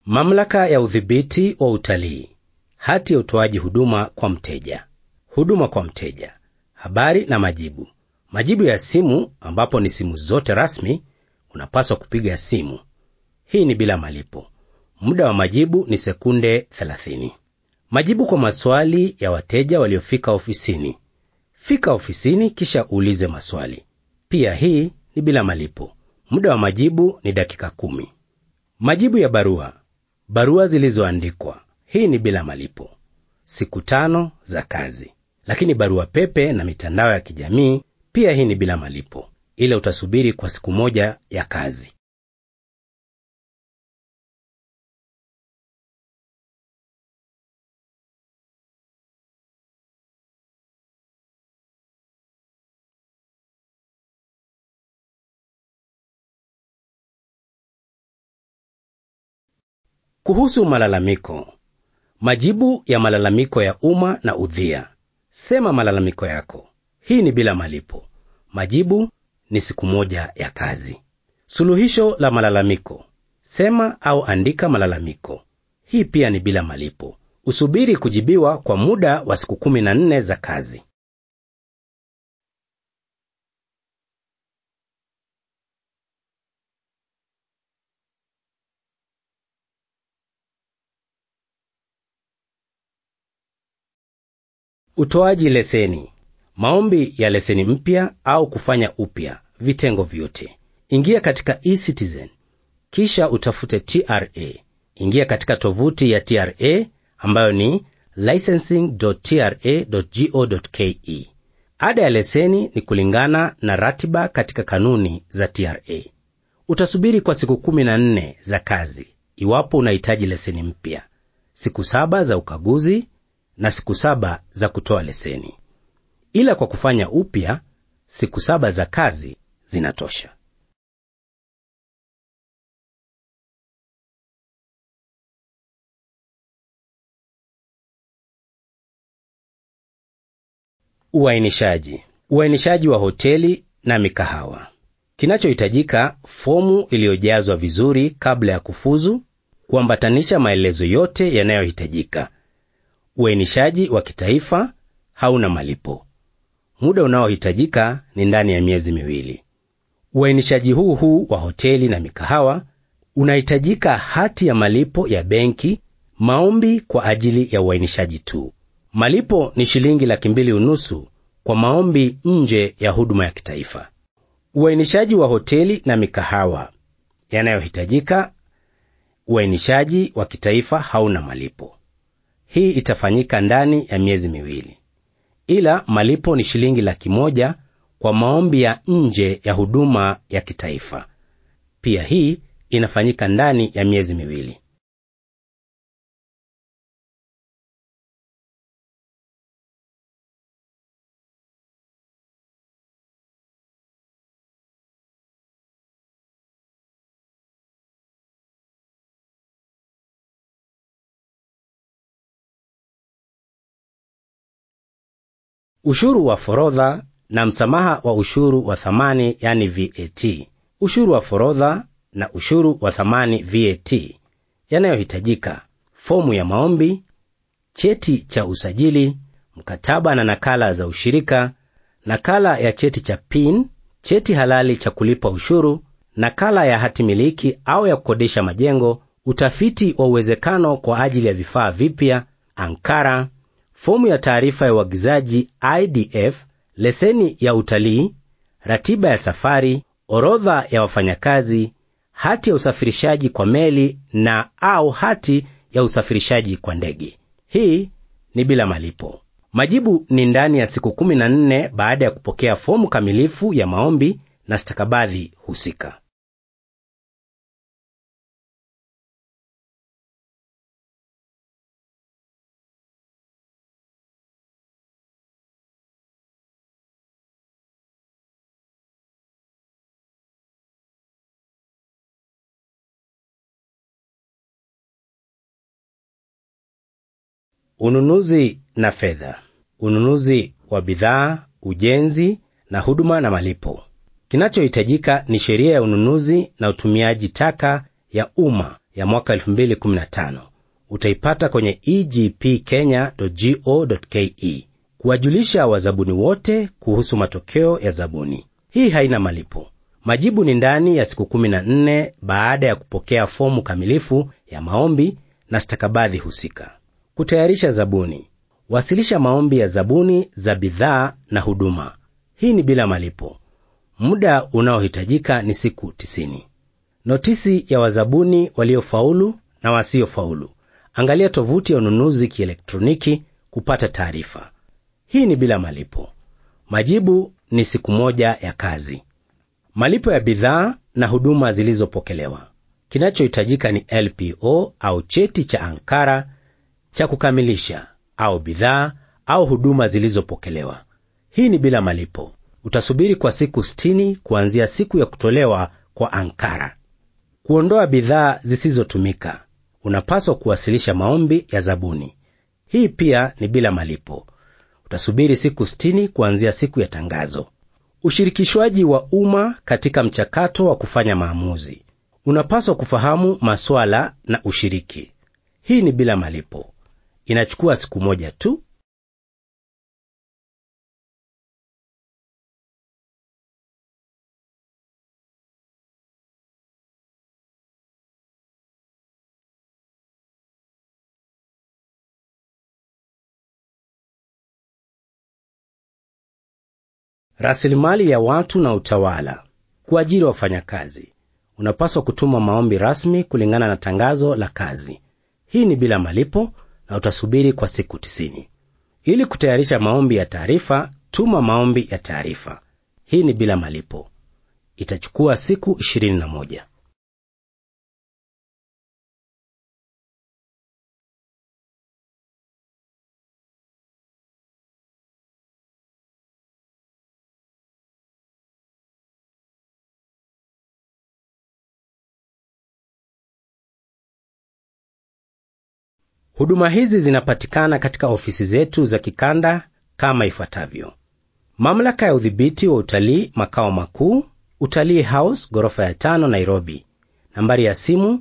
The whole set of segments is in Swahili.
Mamlaka ya udhibiti wa utalii, hati ya utoaji huduma kwa mteja, huduma kwa mteja, habari na majibu. Majibu ya simu, ambapo ni simu zote rasmi, unapaswa kupiga simu. Hii ni bila malipo. Muda wa majibu ni sekunde 30. Majibu kwa maswali ya wateja waliofika ofisini. Fika ofisini kisha uulize maswali. Pia hii ni bila malipo. Muda wa majibu ni dakika kumi. Majibu ya barua, barua zilizoandikwa. Hii ni bila malipo, siku tano za kazi. Lakini barua pepe na mitandao ya kijamii pia hii ni bila malipo, ila utasubiri kwa siku moja ya kazi. Kuhusu malalamiko, majibu ya malalamiko ya umma na udhia. Sema malalamiko yako. Hii ni bila malipo. Majibu ni siku moja ya kazi. Suluhisho la malalamiko. Sema au andika malalamiko. Hii pia ni bila malipo. Usubiri kujibiwa kwa muda wa siku kumi na nne za kazi. Utoaji leseni, maombi ya leseni mpya au kufanya upya vitengo vyote. Ingia katika eCitizen kisha utafute TRA. Ingia katika tovuti ya TRA ambayo ni licensing.tra.go.ke. Ada ya leseni ni kulingana na ratiba katika kanuni za TRA. Utasubiri kwa siku 14 za kazi iwapo unahitaji leseni mpya, siku saba za ukaguzi na siku saba za kutoa leseni. Ila kwa kufanya upya, siku saba za kazi zinatosha. Uainishaji. Uainishaji wa hoteli na mikahawa. Kinachohitajika: fomu iliyojazwa vizuri kabla ya kufuzu, kuambatanisha maelezo yote yanayohitajika. Uainishaji wa kitaifa hauna malipo. Muda unaohitajika ni ndani ya miezi miwili. Uainishaji huu huu wa hoteli na mikahawa unahitajika hati ya malipo ya benki, maombi kwa ajili ya uainishaji tu. Malipo ni shilingi laki mbili unusu kwa maombi nje ya huduma ya kitaifa. Uainishaji wa hoteli na mikahawa yanayohitajika. Uainishaji wa kitaifa hauna malipo. Hii itafanyika ndani ya miezi miwili, ila malipo ni shilingi laki moja kwa maombi ya nje ya huduma ya kitaifa. Pia hii inafanyika ndani ya miezi miwili. Ushuru wa forodha na msamaha wa ushuru wa thamani yani VAT. Ushuru wa forodha na ushuru wa thamani VAT yanayohitajika: fomu ya maombi, cheti cha usajili, mkataba na nakala za ushirika, nakala ya cheti cha PIN, cheti halali cha kulipa ushuru, nakala ya hati miliki au ya kukodisha majengo, utafiti wa uwezekano kwa ajili ya vifaa vipya, ankara fomu ya taarifa ya uagizaji IDF, leseni ya utalii, ratiba ya safari, orodha ya wafanyakazi, hati ya usafirishaji kwa meli na au hati ya usafirishaji kwa ndege. Hii ni bila malipo. Majibu ni ndani ya siku 14 baada ya kupokea fomu kamilifu ya maombi na stakabadhi husika. Ununuzi na fedha. Ununuzi wa bidhaa, ujenzi na huduma na malipo. Kinachohitajika ni sheria ya ununuzi na utumiaji taka ya umma ya mwaka 2015 utaipata kwenye egpkenya.go.ke kuwajulisha wazabuni wote kuhusu matokeo ya zabuni. Hii haina malipo. Majibu ni ndani ya siku 14 baada ya kupokea fomu kamilifu ya maombi na stakabadhi husika. Kutayarisha zabuni. Wasilisha maombi ya zabuni za bidhaa na huduma. Hii ni bila malipo. Muda unaohitajika ni siku 90. Notisi ya wazabuni waliofaulu na wasiofaulu. Angalia tovuti ya ununuzi kielektroniki kupata taarifa. Hii ni bila malipo. Majibu ni siku moja ya kazi. Malipo ya bidhaa na huduma zilizopokelewa. Kinachohitajika ni LPO au cheti cha ankara cha kukamilisha au bidhaa au huduma zilizopokelewa. Hii ni bila malipo. Utasubiri kwa siku 60 kuanzia siku ya kutolewa kwa ankara. Kuondoa bidhaa zisizotumika. Unapaswa kuwasilisha maombi ya zabuni. Hii pia ni bila malipo. Utasubiri siku 60 kuanzia siku ya tangazo. Ushirikishwaji wa umma katika mchakato wa kufanya maamuzi. Unapaswa kufahamu maswala na ushiriki. Hii ni bila malipo. Inachukua siku moja tu. Rasilimali ya watu na utawala. Kuajiri wafanyakazi. Unapaswa kutuma maombi rasmi kulingana na tangazo la kazi. Hii ni bila malipo na utasubiri kwa siku 90. Ili kutayarisha maombi ya taarifa, tuma maombi ya taarifa. Hii ni bila malipo. Itachukua siku 21. Huduma hizi zinapatikana katika ofisi zetu za kikanda kama ifuatavyo: Mamlaka ya udhibiti wa utalii makao makuu, Utalii House, ghorofa ya tano, Nairobi. Nambari ya simu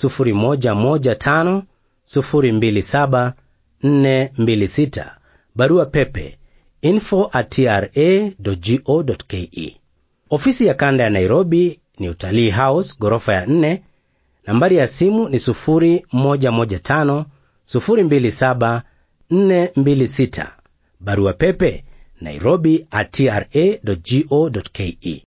0115 027 426. Barua pepe info at tra.go.ke. Ofisi ya kanda ya Nairobi ni Utalii House, ghorofa ya 4. Nambari ya simu ni 0115 027 426. Barua pepe nairobi at tra.go.ke.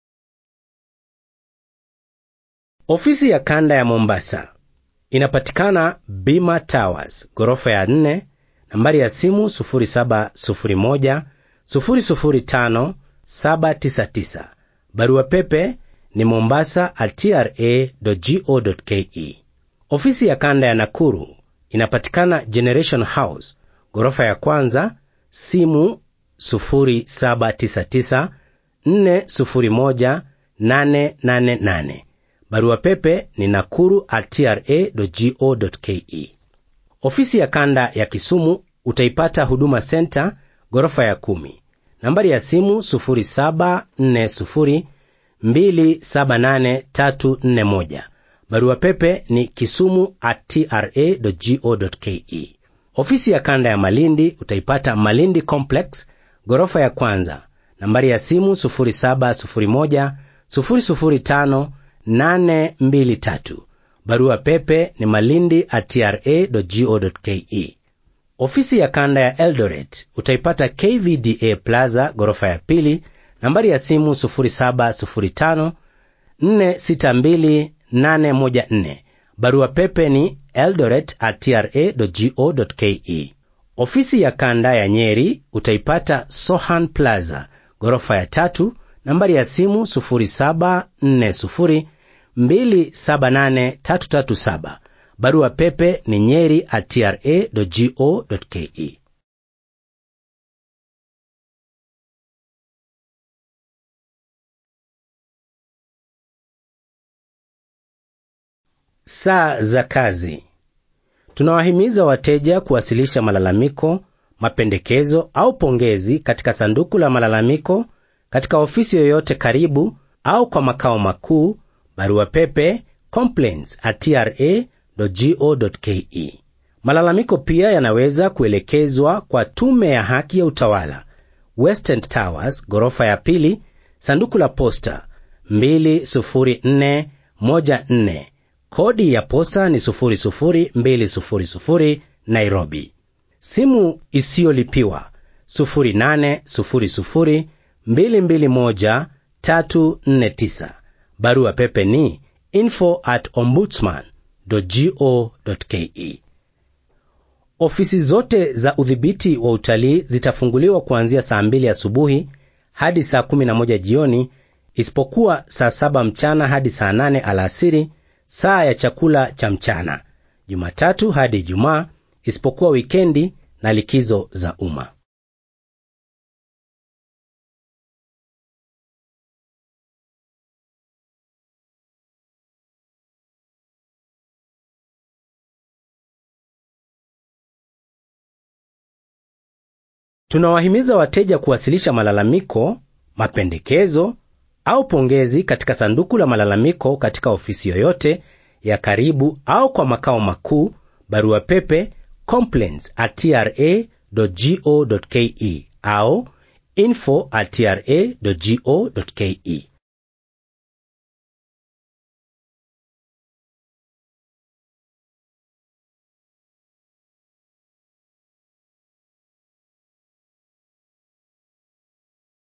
Ofisi ya kanda ya Mombasa inapatikana Bima Towers, ghorofa ya 4. Nambari ya simu 0701 005 799. Barua pepe ni mombasa at tra.go.ke. Ofisi ya kanda ya Nakuru inapatikana Generation House, ghorofa ya kwanza, simu 0799 401 888. Barua pepe ni nakuru at tra.go.ke. Ofisi ya kanda ya Kisumu utaipata Huduma Center, ghorofa ya kumi. Nambari ya simu 0740 278 341. Barua pepe ni kisumu at tra.go.ke. Ofisi ya kanda ya Malindi utaipata Malindi Complex, ghorofa ya kwanza. Nambari ya simu 0701 005 823. Barua pepe ni malindi at tra.go.ke. Ofisi ya kanda ya Eldoret utaipata KVDA Plaza, ghorofa ya pili. Nambari ya simu 0705 462 814. Barua pepe ni eldoret at tra.go.ke. Ofisi ya kanda ya Nyeri utaipata Sohan Plaza, ghorofa ya tatu. Nambari ya simu 0740 278 337. Barua pepe ni nyeri at tra.go.ke. Saa za kazi. Tunawahimiza wateja kuwasilisha malalamiko, mapendekezo au pongezi katika sanduku la malalamiko katika ofisi yoyote karibu au kwa makao makuu. Barua pepe complaints at tra tra.go.ke. Malalamiko pia yanaweza kuelekezwa kwa Tume ya Haki ya Utawala, Western Towers, ghorofa ya pili, sanduku la posta 20414, kodi ya posta ni 00200, Nairobi. Simu isiyolipiwa 0800221349. Barua pepe ni info at ombudsman.go.ke. Ofisi zote za udhibiti wa utalii zitafunguliwa kuanzia saa 2 asubuhi hadi saa 11 jioni, isipokuwa saa 7 mchana hadi saa 8 alasiri, saa ya chakula cha mchana, Jumatatu hadi Ijumaa, isipokuwa wikendi na likizo za umma. Tunawahimiza wateja kuwasilisha malalamiko, mapendekezo au pongezi katika sanduku la malalamiko katika ofisi yoyote ya karibu au kwa makao makuu, barua pepe complaints at tra.go.ke au info at tra.go.ke.